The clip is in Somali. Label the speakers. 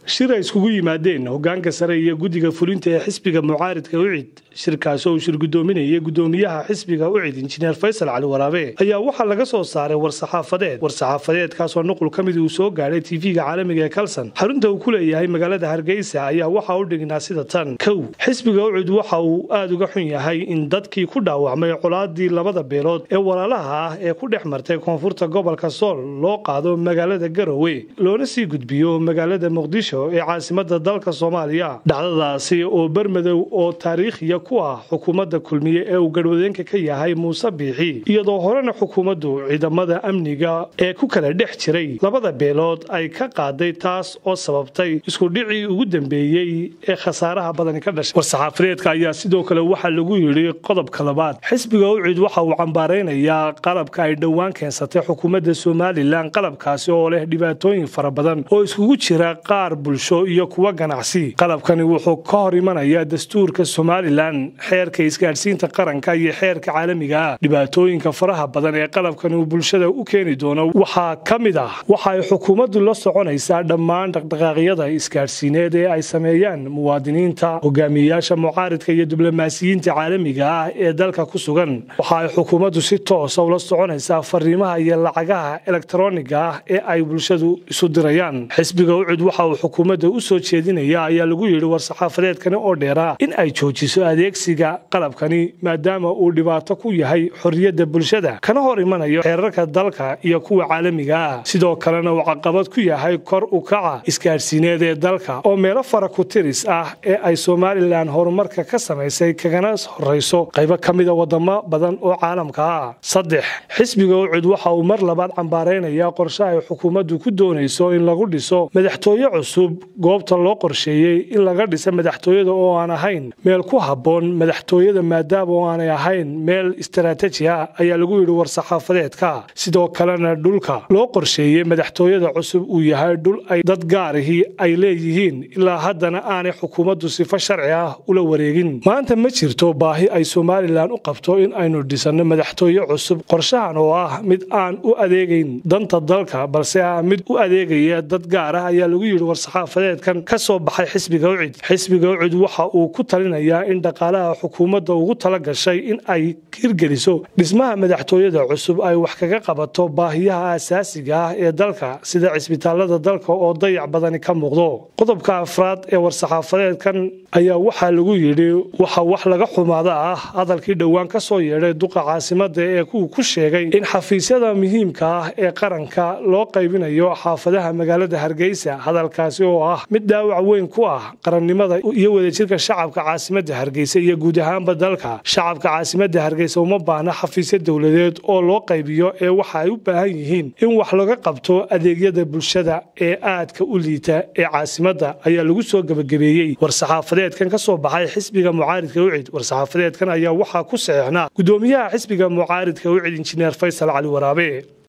Speaker 1: shir ay iskugu yimaadeen hogaanka sare iyo guddiga fulinta ee xisbiga mucaaridka ucid shirkaasi oo uu shir gudoominayay gudoomiyaha xisbiga ucid injineer faysal cali waraabe ayaa waxaa laga soo saaray war-saxaafadeed war-saxaafadeedkaasoo nuqul ka mid uu soo gaadhay tv-ga caalamiga ee kalson xarunta uu ku leeyahay magaalada hargeysa ayaa waxaa u dhignaa sida tan kow xisbiga ucid waxa uu aada uga xun yahay in dadkii ku dhaawacmay colaadii labada beelood ee walaalaha ah ee ku dhex martay koonfurta gobolka sool loo qaado magaalada garowe loona sii gudbiyo magaalada muqdisho ee caasimada dalka soomaaliya dhacdadaasi oo bermadow oo taariikhiya ku ah xukuumadda kulmiye ee uu garwadeenka ka yahay muuse biixi iyadoo horena xukuumaddu ciidamada amniga ee ku kala dhex jiray labada beelood ay ka qaaday taas oo sababtay iskudhicii ugu dambeeyey ee khasaaraha badani ka dhashay war-saxaafadeedka ayaa sidoo kale waxaa lagu yidhi qodobka labaad xisbiga ucid waxa uu cambaaraynayaa qalabka ay dhowaan keensatay xukuumadda somalilan qalabkaasi oo leh dhibaatooyin fara badan oo iskugu jira qaar bulsho iyo kuwa ganacsi qalabkani wuxuu ka hor imanayaa dastuurka somalilan xeerka isgaadhsiinta qaranka iyo xeerka caalamiga ah dhibaatooyinka faraha badan ee qalabkani uu bulshada u keeni doono waxaa ka mid ah waxa ay xukuumaddu la soconaysaa dhammaan dhaqdhaqaaqyada isgaadhsiineed ee ay sameeyaan muwaadiniinta hogaamiyeyaasha mucaaridka iyo diblomaasiyiinta caalamiga ah ee dalka ku sugan waxa ay xukuumaddu si toosa ula soconaysaa fariimaha iyo lacagaha elektroniga ah ee ay bulshadu isu dirayaan xisbiga ucid waxa uu xukuumadda u soo jeedinaya ayaa lagu yidhi war-saxaafadeedkani oo dheeraa in ay joojiso adeegsiga qalabkani maadaama uu dhibaato ku yahay xorriyadda bulshada kana hor imanayo xeerarka dalka iyo kuwa caalamiga ah sidoo kalena uu caqabad ku yahay kor u kaca isgaadhsiineed ee dalka oo meelo fara ku tiris ah ee ay somalilan horumarka ka samaysay kagana horrayso qaybo ka mida wadamo badan oo caalamka ah saddex xisbiga ucid waxa uu mar labaad cambaaraynayaa qorshe ay xukuumaddu ku doonayso in lagu dhiso madaxtooye cusub goobta loo qorsheeyey in laga dhisa madaxtooyada oo aan ahayn meel ku habboon madaxtooyada maadaama oo aanay ahayn meel istaraatiiji ah ayaa lagu yidhi war-saxaafadeedka sidoo kalena dhulka loo qorsheeyey madaxtooyada cusub uu yahay dhul ay dad gaarihii ay leeyihiin ilaa haddana aanay xukuumaddu sifo sharci ah ula wareegin maanta ma jirto baahi ay somalilan u qabto in aynu dhisanno madaxtooye cusub qorshahan oo ah mid aan u adeegayn danta dalka balse ah mid u adeegaya dad gaar ah ayaa lagu yidhi war-saxaafadeedkan ka soo baxay xisbiga ucid xisbiga ucid waxa uu ku talinayaa in dhaqaalaha xukuumadda ugu tala gashay in ay hirgeliso dhismaha madaxtooyada cusub ay wax kaga qabato baahiyaha asaasiga ah ee dalka sida cisbitaalada dalka oo dayac badani ka muuqdo qodobka afraad ee war-saxaafadeedkan ayaa waxaa lagu yidhi waxa wax laga xumaada ah hadalkii dhowaan ka soo yeedhay duqa caasimada ee kuwu ku sheegay in xafiisyada muhiimka ah ee qaranka loo qaybinayo xaafadaha magaalada hargeysa hadalkaasi oo ah mid dhaawac weyn ku ah qarannimada iyo wadajirka shacabka caasimada hargeysa iyo guud ahaanba dalka shacabka caasimada hargeysa uma baahna xafiisyo dowladeed oo loo qaybiyo ee waxa ay u baahan yihiin in wax laga qabto adeegyada bulshada ee aadka u liita ee caasimada ayaa lagu soo gebagabeeyey war-saxaafadeedkan ka soo baxay xisbiga mucaaridka ucid war-saxaafadeedkan ayaa waxaa ku saxeixnaa gudoomiyaha xisbiga mucaaridka ucid injineer faysal cali waraabe